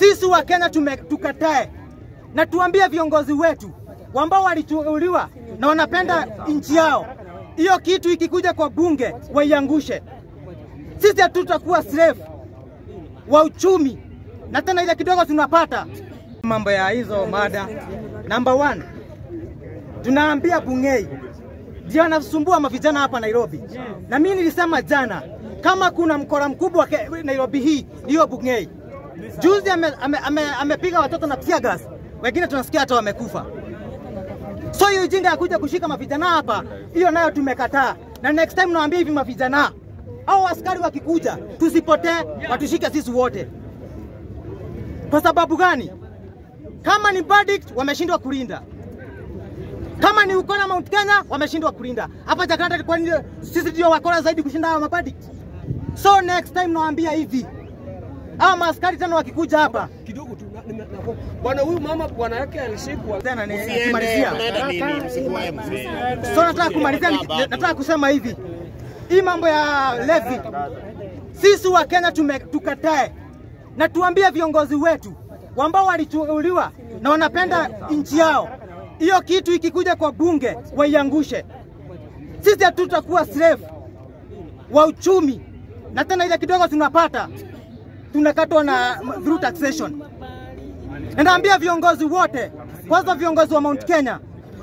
Sisi wa Kenya tume, tukatae na tuambie viongozi wetu ambao walichuuliwa na wanapenda nchi yao, hiyo kitu ikikuja kwa bunge waiangushe. Sisi hatutakuwa slave wa uchumi, na tena ile kidogo tunapata mambo ya hizo mada. Number one, tunaambia Bungei ndio anasumbua mavijana hapa Nairobi, na mimi nilisema jana kama kuna mkora mkubwa ke- Nairobi hii hiyo Bungei. Juzi amepiga ame, ame, amepiga watoto na tear gas, wengine tunasikia hata wamekufa. So hiyo ujinga ya kuja kushika mavijana hapa, hiyo nayo tumekataa, na next time naambia hivi mavijana au askari wakikuja, tusipotee, watushike sisi wote. Kwa sababu gani? Kama ni verdict, wameshindwa kulinda kama ni ukora Mount Kenya wameshindwa kulinda hapa Jakarta. Kwa nini sisi ndio wakora zaidi kushinda hawa mabadi? So next time nawaambia hivi, hawa maaskari tena wakikuja hapa kidogo tu na- na- na- bwana huyu mama bwana yake alishikwa tena ni Usiende, kumalizia. unaenda nini? Msikuwae mzee. So nataka kumalizia, ni- nataka kusema hivi, hii mambo ya levi, sisi wa Kenya tume, tukatae na tuambie viongozi wetu ambao walichuuliwa na wanapenda nchi yao, hiyo kitu ikikuja kwa bunge waiangushe. Sisi hatutakuwa slave wa uchumi, na tena ile kidogo tunapata tunakatwa na through taxation. Na naambia viongozi wote, kwanza viongozi wa Mount Kenya,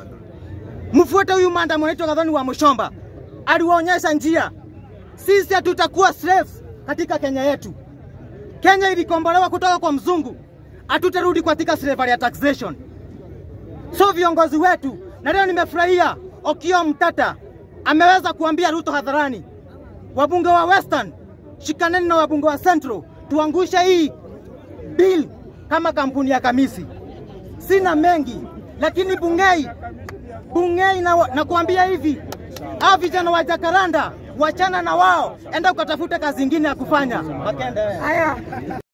mfuate huyu manda anaitwa Gathoni wa Mushomba, aliwaonyesha njia. Sisi hatutakuwa slave katika Kenya yetu. Kenya ilikombolewa kutoka kwa mzungu, hatutarudi katika slavery ya taxation. So viongozi wetu, na leo nimefurahia Okiya Mtata ameweza kuambia Ruto hadharani, wabunge wa Western, shikaneni na wabunge wa Central, tuangushe hii bill kama kampuni ya Kamisi. Sina mengi, lakini Bungei, Bungei na, na kuambia hivi, hawa vijana wa Jakaranda wachana na wao, enda ukatafute kazi ingine ya kufanya. Makende. Haya.